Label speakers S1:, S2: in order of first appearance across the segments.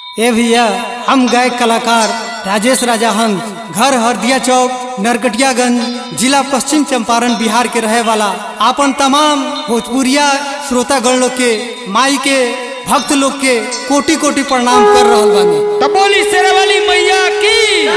S1: ए भैया हम गायक कलाकार राजेश राजा हंस घर हरदिया चौक नरकटियागंज जिला पश्चिम चंपारण बिहार के रहे वाला आपन तमाम भोजपुरिया श्रोतागण लोग के माई के भक्त लोग के कोटि कोटि प्रणाम कर रहल बानी
S2: तो बोली शेरावाली मैया की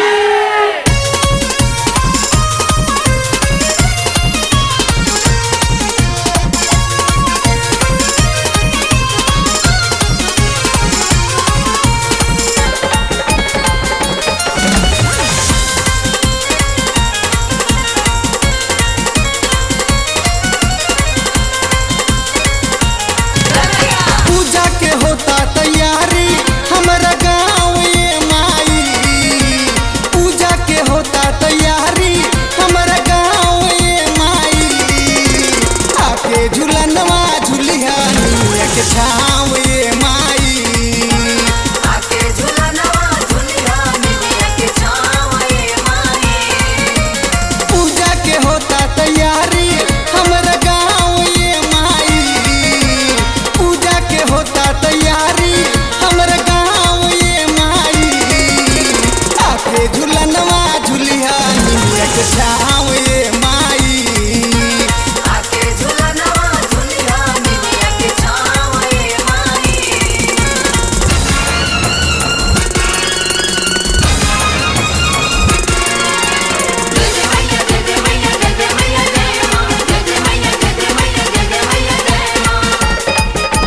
S1: पूजा के होता तैयारी हमरा गाँव ये माई पूजा के होता तैयारी हमरा गाँव ये माई आके झूलनवा झूलिया निया के छाँव ये माई
S3: आके झुलनवा झुलिया मिलिया के छावे माई
S1: पूजा के होता तैयारी हमरा गाँव ये माई पूजा के होता तैयारी हमरा गाँव ये माई आके झूलनवा झूलिया निया के छाँव ये माई
S3: आके झुलनवा झुलिया मिलिया के छावे माई जय मैया जय मैया जय मैया जय मां जय मैया जय मैया जय मैया जय मां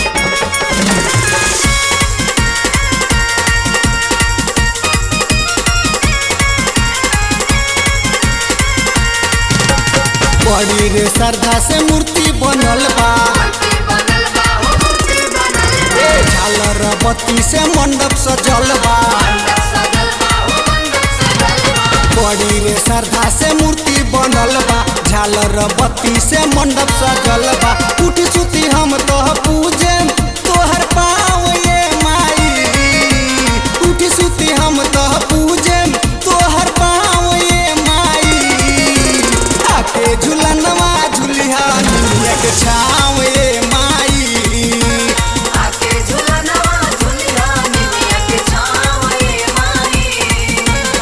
S1: बड़ी रे श्रद्धा से मूर्ति बनल बा
S3: मूर्ति बनल बा हो मूर्ति बनल बा
S1: झालर बत्ती से मंडप सजल बा
S3: मंडप सजल बा हो मंडप सजल बा
S1: बड़ी रे श्रद्धा से मूर्ति बनल बा झालर बत्ती से मंडप सजल बा उठी सुती हम तो पूजे तोहर पाँव ये माई उठी सुती हम तो पूजे तोहर पाँव ये माई आके झूलनवा झूलिया निया के छाँव ये माई
S3: आके झुलनवा झुलिया मिलिया के छावे माई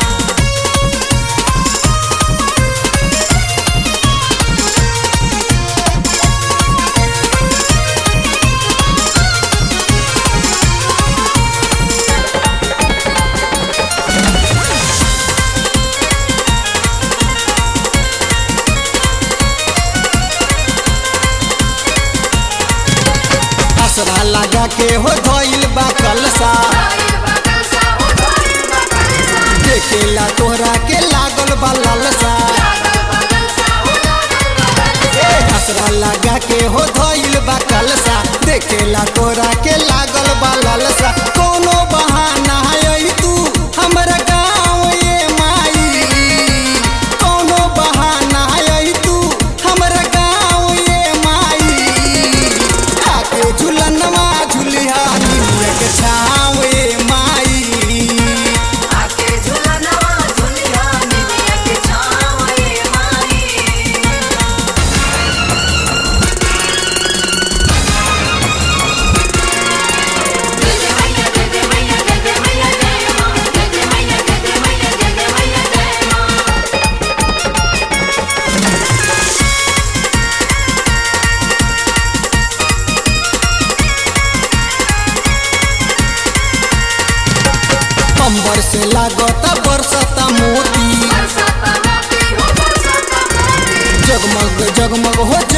S1: असरा लगा के हो धोइल बा कलसा
S3: धइल बा कलसा हो धइल बा कलसा
S1: देखेला तोहरा के लागल बा लालसा
S3: लागल बा कलसा हो लागल बा कलसा
S1: ए असरा लगा के हो धोइल बा कलसा देखेला तोरा के लागल बा लालसा कोनो बहाना आई तू हमरा गाँव ये माई कोनो बहाना आई तू हमरा गाँव ये माई आके झूलनवा झूलिया निया के छाँव ये माई
S3: आके झुलनवा झुलिया मिलिया के छावे माई जय मैया जय मैया जय मैया जय मां जय मैया जय मैया जय मैया जय मां
S1: अंबर से लागता बरसता मोती
S3: बरसाता मोती हो बरसाता मोती
S1: जगमग जगमग हो